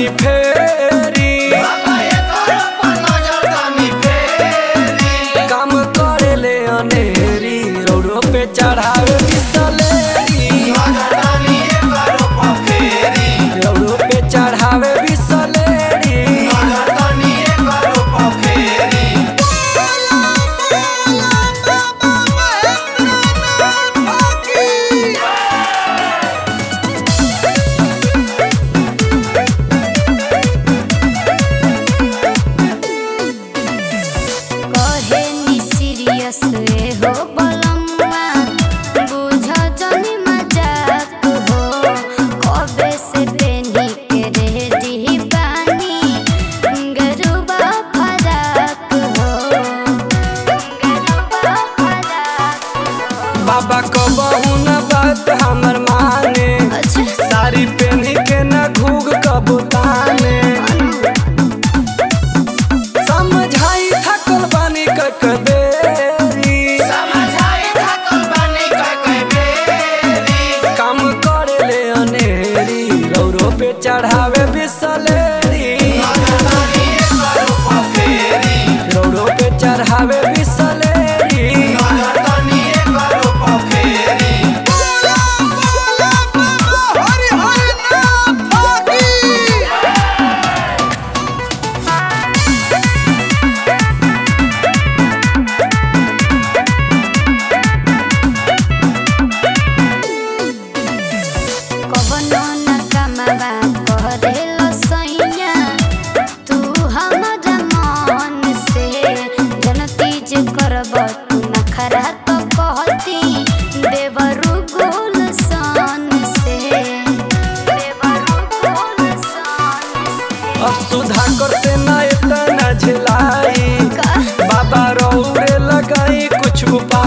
तनी फेरी काम करे ले अनेरी रोडो पे चढ़ावे बिसलेरी रोडो पे चढ़ावे बिसलेरी कहे नी सीरियस ए हो बलम्मा बुझ जनी मजाक हो कबे से पेनी के रेडी बानी गरुबा फराक हो गरुबा फराक हो बाबा कबहू न बात हमर माने अच्छा साड़ी पहनी के न घूग कबूताने समझाई थकल बानी कक देरी काम करे ले अनेरी रौरो पे चढ़ावे बिसलेरी रौरो पे चढ़ावे बिसलेरी कवनो न कमावा करेलो सैया तू हमरा मन से जनती जे करब तू नखरा तो कहती देवरु गुल सन से देवरु गुल सन से अब सुधाकर से न इतना झिलाई का बाबा रौरे लगाई कुछ उपाय